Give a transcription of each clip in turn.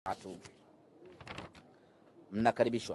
tatu. Mnakaribishwa.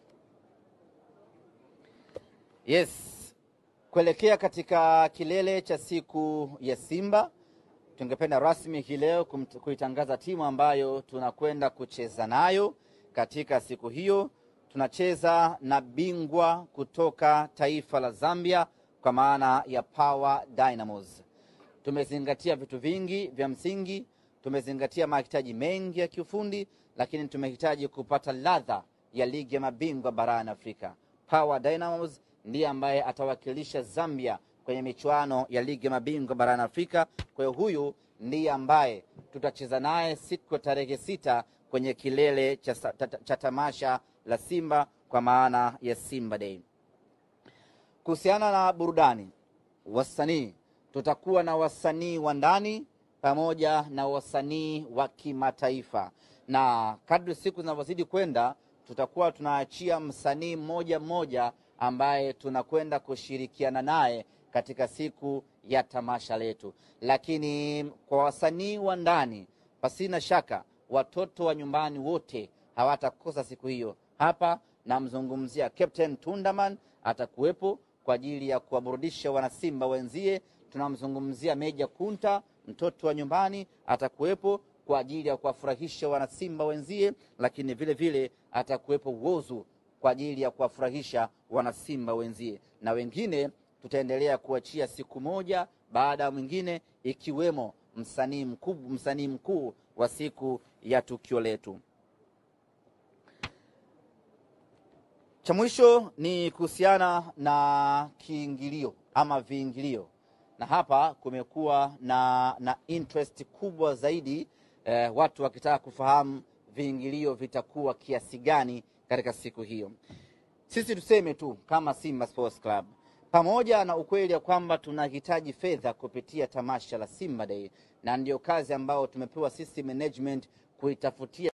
Yes, kuelekea katika kilele cha siku ya Simba, tungependa rasmi hii leo kumt- kuitangaza timu ambayo tunakwenda kucheza nayo katika siku hiyo. Tunacheza na bingwa kutoka taifa la Zambia kwa maana ya Power Dynamos. Tumezingatia vitu vingi vya msingi, tumezingatia mahitaji mengi ya kiufundi, lakini tumehitaji kupata ladha ya ligi ya mabingwa barani Afrika. Power Dynamos ndiye ambaye atawakilisha Zambia kwenye michuano ya ligi ya mabingwa barani Afrika. Kwa hiyo huyu ndiye ambaye tutacheza naye siku ya tarehe sita kwenye kilele cha, sa- ta- ta- cha tamasha la Simba kwa maana ya Simba Day. Kuhusiana na burudani, wasanii, tutakuwa na wasanii wa ndani pamoja na wasanii wa kimataifa, na kadri siku zinavyozidi kwenda, tutakuwa tunaachia msanii mmoja mmoja ambaye tunakwenda kushirikiana naye katika siku ya tamasha letu. Lakini kwa wasanii wa ndani, pasina shaka, watoto wa nyumbani wote hawatakosa siku hiyo. Hapa namzungumzia Captain Tundaman atakuwepo kwa ajili ya kuwaburudisha wanasimba wenzie. Tunamzungumzia Meja Kunta, mtoto wa nyumbani, atakuwepo kwa ajili ya kuwafurahisha wanasimba wenzie, lakini vile vile atakuwepo Wozu kwa ajili ya kuwafurahisha wanasimba wenzie, na wengine tutaendelea kuachia siku moja baada ya mwingine, ikiwemo msanii mkuu, msanii mkuu wa siku ya tukio letu. Cha mwisho ni kuhusiana na kiingilio ama viingilio, na hapa kumekuwa na, na interest kubwa zaidi eh, watu wakitaka kufahamu viingilio vitakuwa kiasi gani katika siku hiyo. Sisi tuseme tu kama Simba Sports Club, pamoja na ukweli ya kwamba tunahitaji fedha kupitia tamasha la Simba Day, na ndiyo kazi ambayo tumepewa sisi management kuitafutia